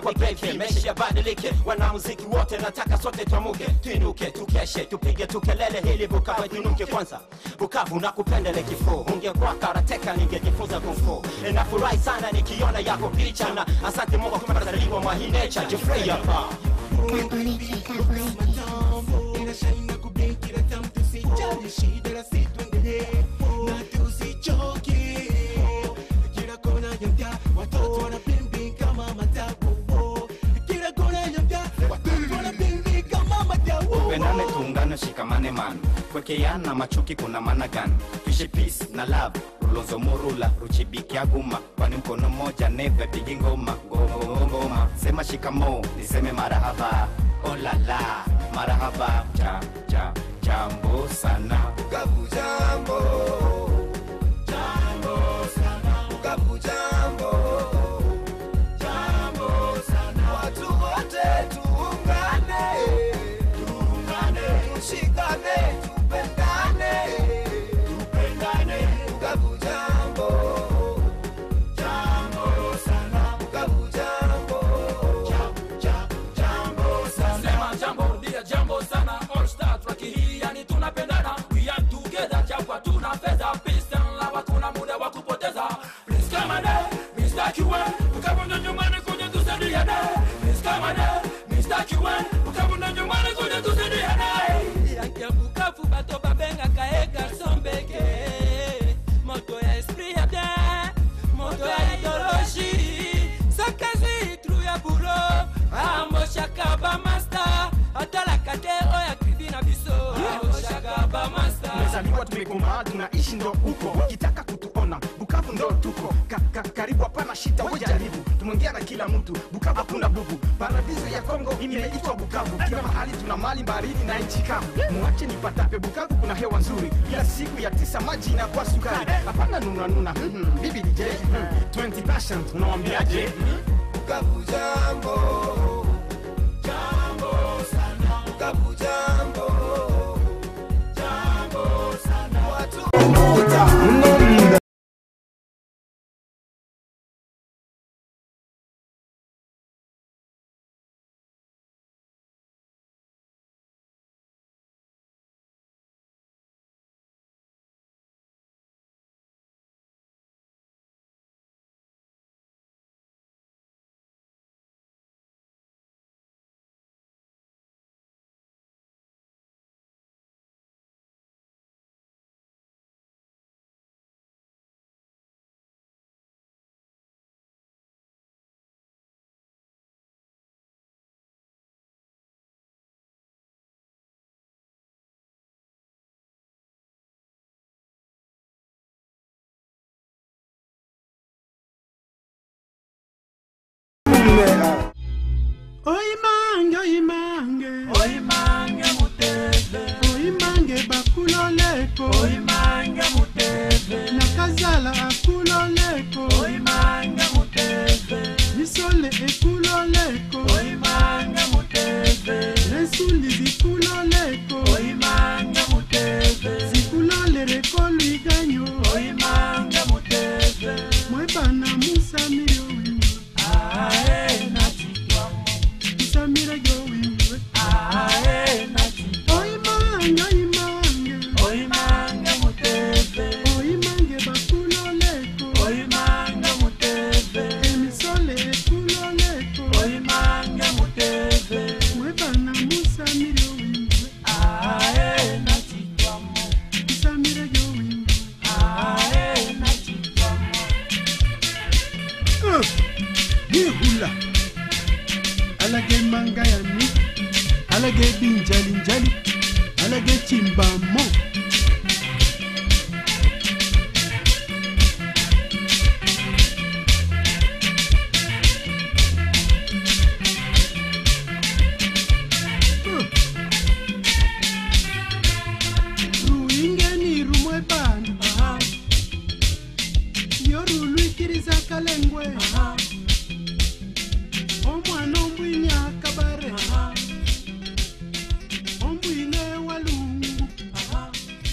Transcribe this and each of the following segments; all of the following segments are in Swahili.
kwa beki meshi yabadilike wanamuziki wote nataka sote tuamuke tuinuke tukeshe tupige tukelele hili bukavu tunuke kwanza bukavu na kupendele kifo ungekuwa karateka ningejifunza kumfu nafurahi sana nikiona yako picha na asante mungu kumezaliwa mwa hii nature jifrei hapa inashaina kubikira tamu tusijali shida la situendelee na tusichoke kila kona ya mtaa watoto wanapimbi kama matabu kila kona ya mtaa watoto wanapimbi kama matabu tupendane tuungane shikamane man kwekeana machuki kuna maana gani tuishi peace na love rulozo murula ruchibikiaguma kwani mkono mmoja neve pigi ngoma ngoma ngoma sema shikamo niseme marahaba olala marahaba cha cha jambo sana Bukavu jambo jambo sana Bukavu jambo jambo sana watu wote tuungane tuungane tushikane tupendane tupendane Bukavu jambo jambo sana Bukavu jambo jambo sana sema jambo rudia jambo sana all star track hii yani tunapendana we are together chapa tuna fedha peace and love kuna muda wa kupoteza please come on Mr. Kiwen ukabunda nyumbani kuja tusaidiane please come on Mr. Kiwen ukabunda nyumbani kuja tusaidiane ya bukavu bato babengaka ye garson beke moto ya esprit ya bien moto ya idologie sakazi tru ya bulo amoshaka bamasta atalaka te oyo akrivi na biso amoshaka bamasta tumezaliwa tumekomaa tunaishi ndo huko ukitaka kutuona bukavu ndo tuko ka, ka, karibu hapana shita wejaribu tumwongea na kila mtu bukavu hakuna bubu paradiso ya kongo imeitwa bukavu kila mahali tuna mali baridi na nchi kavu muache nipatape bukavu kuna hewa nzuri ila siku ya tisa maji inakuwa sukari hapana nunanuna mm-hmm. bibi dj mm. 20 passion unawambiaje Bukavu jambo jambo sana Bukavu jambo jambo sana watu oyimange oyimange oyimange muteve oyimange bakuloleko oyimange muteve nakazala akuloleko oyimange muteve misole ekuloleko oyimange muteve lensuli zikuloleko oyimange muteve zikuloleleko lwiganyo oyimange muteve mwebana musamire owiwe ae nachitwamo musamire gyowiwe ae nachitwamo oyimange oyimange oyimange muteve oyimange bakuloleko oyimange muteve emisole ekuloleko oyimange muteve mwebana musamire owiwe ae nachitwamo musamire gyowiwe ae nachitwamo yehula alage manga yani alage binjalinjali alage chimbamo ruingeni rumwe bana yorulwikiriza kalengwe omwana ombwinya kabare ombwine walungu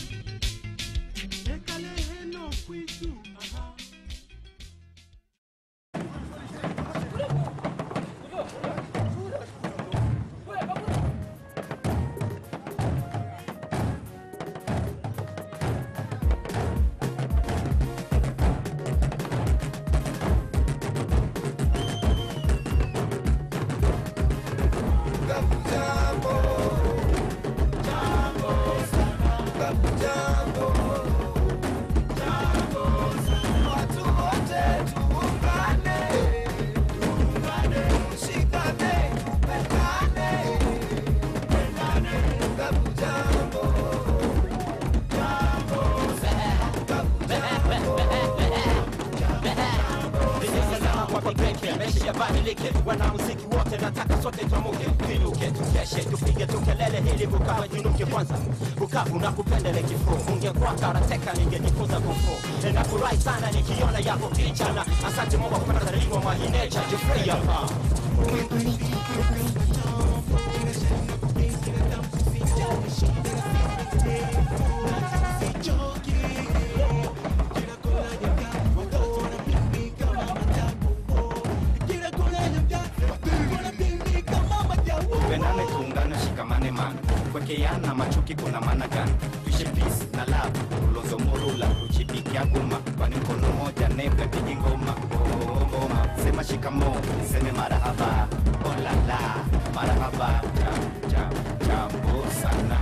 badilike wanamuziki wote nataka sote tuamuke tuinuke tukeshe tupige tukelele hili bukavu jinuke kwanza bukavu na kupendele kifo ungekuwa karateka ningejifunza kufu nafurahi sana nikiona yako picha na asante mungu kupata zaliwa mwahinecha jufreya pendane tuungane shikamane man kwekeana machuki kuna maana gani tuishi peace na love ulozo murula uchibikia guma kwani mkono moja neve pigi ngoma Oh, ngoma sema shikamo niseme marahaba olala marahaba jam, jam, jambo sana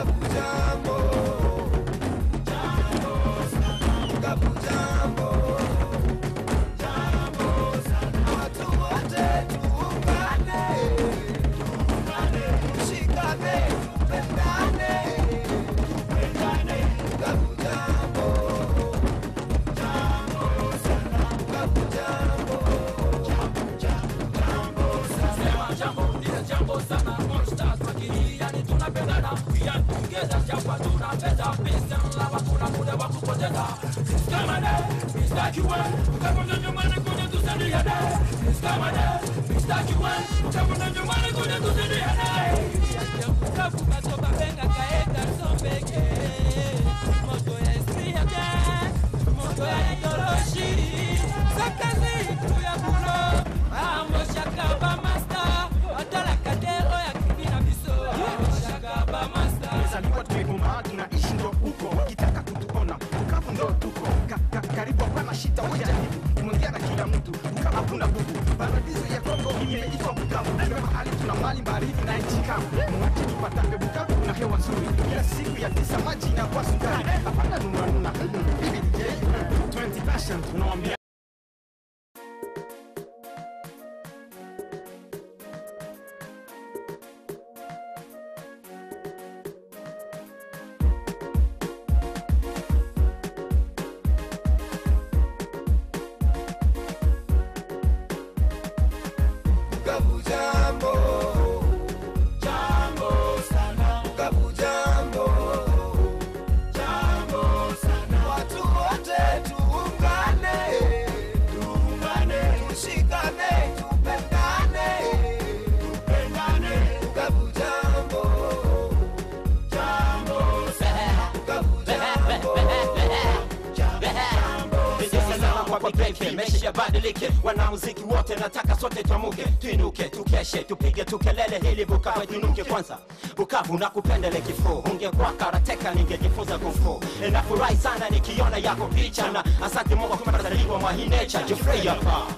Sema jambo lile jambo sana All stars wakili yani tunapendana We are together chapa tunapenda Peace and love hakuna muda wa kupoteza Kama ne Mr. Kiwan Utakwenda nyumbani kuja tusaidiane Kama ne Mr. Kiwan Utakwenda nyumbani kuja tusaidiane Bukavu bato babengaka ye garçon beke moto ya esprit ya bien moto ya idéologie sakazi tu ya bulo amoshaka bamasta atalaka te oyo akimi na biso amoshaka bamasta tumezaliwa tumekomaa tunaishi ndo huko ukitaka kutuona bukavu ndo tuko ka, ka, karibu hapana shita wajaribu tumeongea na kila mtu bukavu hakuna bubu paradiso ya kongo imeitwa bukavu ndio mahali tuna mali baridi na nchi kavu mwache tupatambe bukavu kuna hewa nzuri kila siku ya tisa maji inakuwa sukari hapana nunanuna bibi dj 20 passion tunawambia mesha yabadilike wanamuziki wote nataka sote tuamuke tuinuke tukeshe tupige tukelele hili bukavu tuinuke kwanza bukavu na kupendele kifo ungekuwa karateka ningejifunza kufu nafurahi sana nikiona yako picha na asante mungu kupatazaliwa mwahinecha jufreya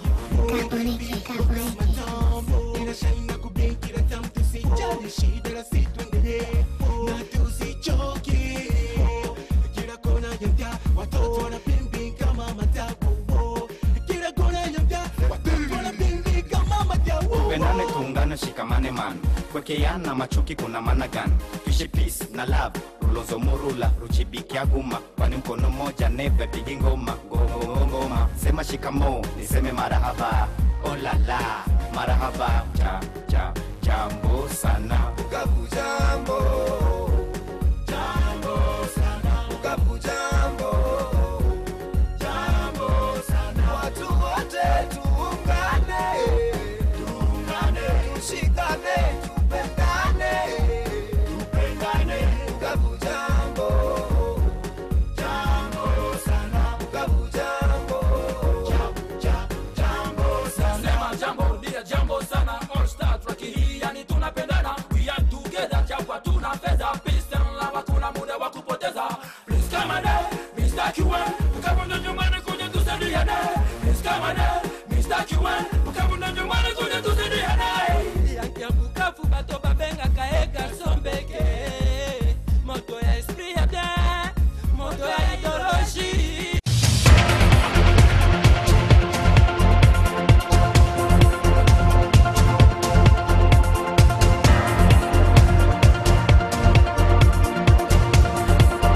inashaina kublinki na tamu tusijali shida la situendelee na tusichoke kila kona ya mtaa watoto wanapimbi kama matabu kila kona ya mtaa watoto wanapimbi kama matabu pendane tuungane shikamane man kwekeana machuki kuna maana gani tuishi peace na love ulozo murula ruchibikia guma kwani mkono moja neve pigi ngoma Ngo- ngoma sema shikamo niseme marahaba olala marahaba ja, ja, jambo sana Bukavu jambo jambo sana Bukavu jambo jambo sana watu wote tuungane tuungane tushikane tupendane tupendane Bukavu jambo jambo sana Bukavu jambo jambo sana Sema jambo lile jambo sana All star track hii yani tunapendana We are together chapa tuna fedha Peace and love hakuna muda wa kupoteza Please come on Mr. Kiwan Ukakwenda nyumbani kuja tusaidiane Please come on Mr. Kiwan Ukakwenda nyumbani kuja